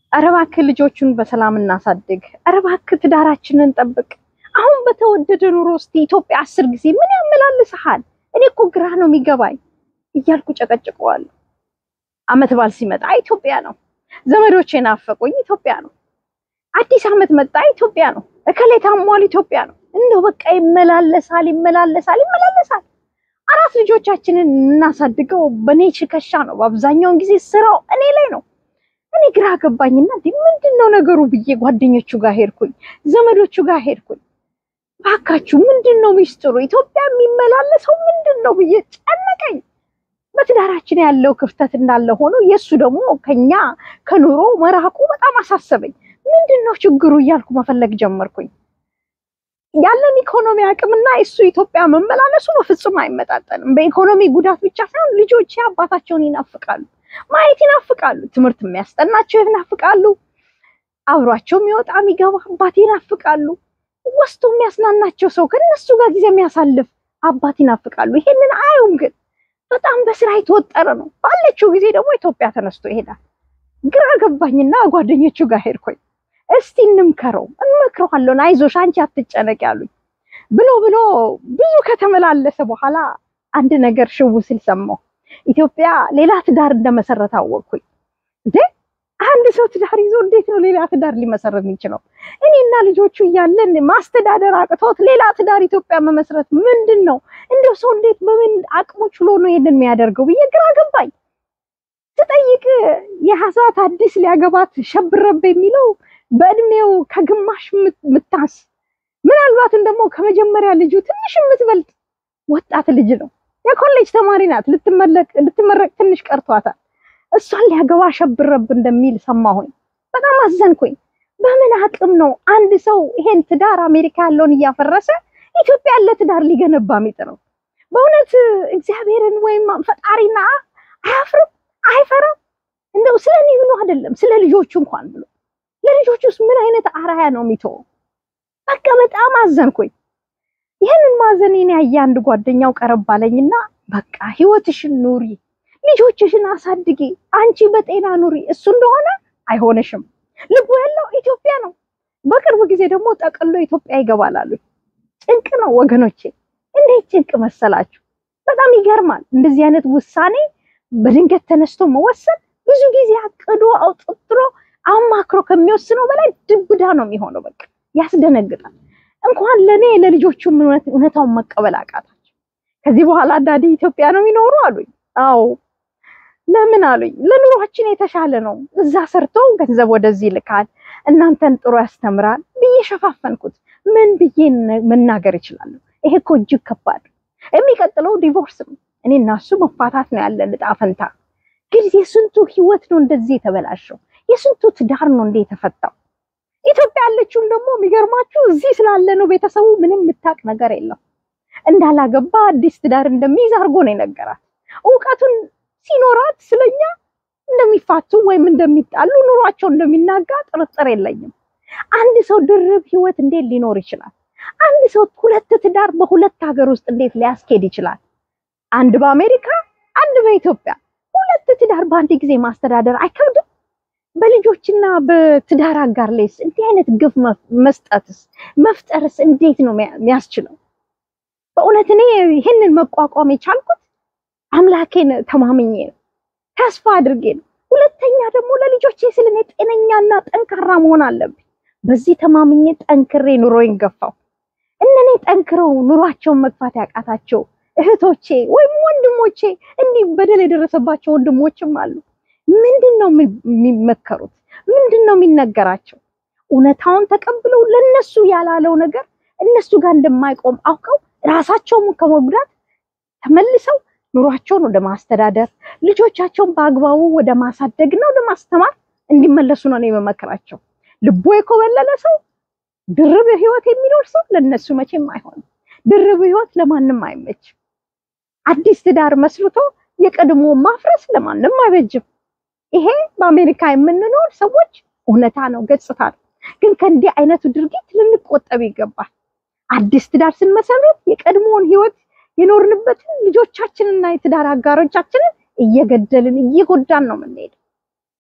ኧረ እባክህ ልጆቹን በሰላም እናሳድግ። ኧረ እባክህ ትዳራችንን ጠብቅ። አሁን በተወደደ ኑሮ ውስጥ ኢትዮጵያ አስር ጊዜ ምን ያመላልስሃል? እኔ እኮ ግራ ነው የሚገባኝ እያልኩ ጨቀጭቀዋለሁ። አመት በዓል ሲመጣ ኢትዮጵያ ነው። ዘመዶቼ ናፈቁኝ፣ ኢትዮጵያ ነው። አዲስ አመት መጣ፣ ኢትዮጵያ ነው። እከሌ ታሟል፣ ኢትዮጵያ ነው። እንደው በቃ ይመላለሳል፣ ይመላለሳል፣ ይመላለሳል። አራት ልጆቻችንን እናሳድገው በኔ ትከሻ ነው። በአብዛኛውን ጊዜ ስራው እኔ ላይ ነው። እኔ ግራ ገባኝና እንዲህ ምንድን ነው ነገሩ ብዬ ጓደኞቹ ጋር ሄድኩኝ፣ ዘመዶቹ ጋር ሄድኩኝ። ባካችሁ ምንድን ነው ሚስጥሩ? ኢትዮጵያ የሚመላለሰው ምንድን ነው ብዬ ጨነቀኝ። በትዳራችን ያለው ክፍተት እንዳለ ሆኖ የእሱ ደግሞ ከኛ ከኑሮ መራቁ በጣም አሳሰበኝ። ምንድን ነው ችግሩ እያልኩ መፈለግ ጀመርኩኝ። ያለን ኢኮኖሚ አቅምና እሱ ኢትዮጵያ መመላለሱ በፍጹም አይመጣጠንም። በኢኮኖሚ ጉዳት ብቻ ሳይሆን ልጆቼ አባታቸውን ይናፍቃሉ፣ ማየት ይናፍቃሉ፣ ትምህርት የሚያስጠናቸው ይናፍቃሉ፣ አብሯቸው የሚወጣ የሚገባ አባት ይናፍቃሉ፣ ወስቶ የሚያስናናቸው ሰው ከነሱ ጋር ጊዜ የሚያሳልፍ አባት ይናፍቃሉ። ይሄንን አዩም ግን በጣም በስራ የተወጠረ ነው። ባለችው ጊዜ ደግሞ ኢትዮጵያ ተነስቶ ይሄዳል። ግራ ገባኝና ጓደኞቹ ጋር ሄድኩኝ። እስቲ እንምከረው፣ እንመክረዋለን፣ አይዞሽ አንቺ አትጨነቅ ያሉኝ ብሎ ብሎ ብዙ ከተመላለሰ በኋላ አንድ ነገር ሽው ሲል ሰማሁ። ኢትዮጵያ ሌላ ትዳር እንደመሰረተ አወቅኩኝ። እንዴ አንድ ሰው ትዳር ይዞ እንዴት ነው ሌላ ትዳር ሊመሰረት የሚችለው? እኔና ልጆቹ እያለን ማስተዳደር አቅቶት ሌላ ትዳር ኢትዮጵያ መመስረት ምንድን ነው? እንደው ሰው እንዴት በምን አቅሙ ችሎ ነው ይሄንን የሚያደርገው ብዬ ግራ ገባኝ። ስጠይቅ የሀሳት አዲስ ሊያገባት ሸብረብ የሚለው በእድሜው ከግማሽ ምታንስ ምናልባትም ደግሞ ከመጀመሪያ ልጁ ትንሽ የምትበልጥ ወጣት ልጅ ነው። የኮሌጅ ተማሪ ናት። ልትመረቅ ትንሽ ቀርቷታል። እሷን ሊያገባ ሸብረብ እንደሚል ሰማሁኝ። በጣም አዘንኩኝ። በምን አቅም ነው አንድ ሰው ይሄን ትዳር አሜሪካ ያለውን እያፈረሰ ኢትዮጵያ ያለ ትዳር ሊገነባ የሚጥረው? በእውነት እግዚአብሔርን ወይም ፈጣሪና አያፍርም? አይፈራም? እንደው ስለ እኔ ብሎ አይደለም ስለ ልጆቹ እንኳን ብሎ ለልጆቹ ውስጥ ምን አይነት አራያ ነው የሚተወው? በቃ በጣም አዘንኩኝ። ይህንን ማዘኔን ያየ አንድ ጓደኛው ቀረብ አለኝና በቃ ህይወትሽን ኑሪ፣ ልጆችሽን አሳድጊ፣ አንቺ በጤና ኑሪ፣ እሱ እንደሆነ አይሆንሽም። ልቡ ያለው ኢትዮጵያ ነው። በቅርብ ጊዜ ደግሞ ጠቅሎ ኢትዮጵያ ይገባል አሉኝ። ጭንቅ ነው ወገኖቼ፣ እንዴት ጭንቅ መሰላችሁ! በጣም ይገርማል። እንደዚህ አይነት ውሳኔ በድንገት ተነስቶ መወሰን ብዙ ጊዜ አቅዶ አውጥጥሮ አማክሮ ከሚወስነው በላይ ድብዳ ነው የሚሆነው። በቃ ያስደነግጣል። እንኳን ለእኔ ለልጆቹም እውነታውን መቀበል አቃታቸው። ከዚህ በኋላ ዳዲ ኢትዮጵያ ነው የሚኖሩ አሉኝ። አዎ ለምን አሉኝ። ለኑሯችን የተሻለ ነው፣ እዛ ሰርቶ ገንዘብ ወደዚህ ይልካል፣ እናንተን ጥሩ ያስተምራል ብዬ ሸፋፈንኩት። ምን ብዬ መናገር ይችላለሁ? ይሄ እኮ እጅግ ከባድ የሚቀጥለው ዲቮርስ ነው። እኔ እና እሱ መፋታት ነው ያለን ዕጣ ፈንታ። ግን የስንቱ ህይወት ነው እንደዚህ የተበላሸው? የስንቱ ትዳር ነው እንደ የተፈታው? ኢትዮጵያ ያለችውም ደግሞ የሚገርማችሁ እዚህ ስላለ ነው ቤተሰቡ ምንም የምታውቅ ነገር የለም። እንዳላገባ አዲስ ትዳር እንደሚይዝ አድርጎ ነው የነገራት። እውቀቱን ሲኖራት ስለኛ እንደሚፋቱ ወይም እንደሚጣሉ ኑሯቸው እንደሚናጋ ጥርጥር የለኝም። አንድ ሰው ድርብ ህይወት እንዴት ሊኖር ይችላል? አንድ ሰው ሁለት ትዳር በሁለት ሀገር ውስጥ እንዴት ሊያስኬድ ይችላል? አንድ በአሜሪካ አንድ በኢትዮጵያ ሁለት ትዳር በአንድ ጊዜ ማስተዳደር አይከብድም? በልጆችና በትዳር አጋር ላይስ እንዲህ አይነት ግፍ መስጠትስ መፍጠርስ እንዴት ነው የሚያስችለው? በእውነት እኔ ይህንን መቋቋም የቻልኩት አምላኬን ተማምኜ ነው፣ ተስፋ አድርጌ ነው። ሁለተኛ ደግሞ ለልጆቼ ስል እኔ ጤነኛና ጠንካራ መሆን አለብኝ። በዚህ ተማምኜ ጠንክሬ ኑሮዬን ገፋው። እነኔ ጠንክረው ኑሯቸውን መግፋት ያቃታቸው እህቶቼ ወይም ወንድሞቼ እንዲህ በደል የደረሰባቸው ወንድሞችም አሉ። ምንድን ነው የሚመከሩት? ምንድን ነው የሚነገራቸው? እውነታውን ተቀብለው ለነሱ ያላለው ነገር እነሱ ጋር እንደማይቆም አውቀው ራሳቸውን ከመጉዳት ተመልሰው ኑሯቸውን ወደ ማስተዳደር ልጆቻቸውን በአግባቡ ወደ ማሳደግና ወደ ማስተማር እንዲመለሱ ነው የመመክራቸው። ልቦ የኮበለለ ሰው ድርብ ህይወት የሚኖር ሰው ለነሱ መቼም አይሆንም። ድርብ ህይወት ለማንም አይመችም። አዲስ ትዳር መስርቶ የቀድሞ ማፍረስ ለማንም አይበጅም። ይሄ በአሜሪካ የምንኖር ሰዎች እውነታ ነው፣ ገጽታ ነው። ግን ከእንዲህ አይነቱ ድርጊት ልንቆጠብ ይገባል። አዲስ ትዳር ስንመሰረት የቀድሞውን ህይወት የኖርንበትን ልጆቻችንና የትዳር አጋሮቻችንን እየገደልን እየጎዳን ነው የምንሄደው።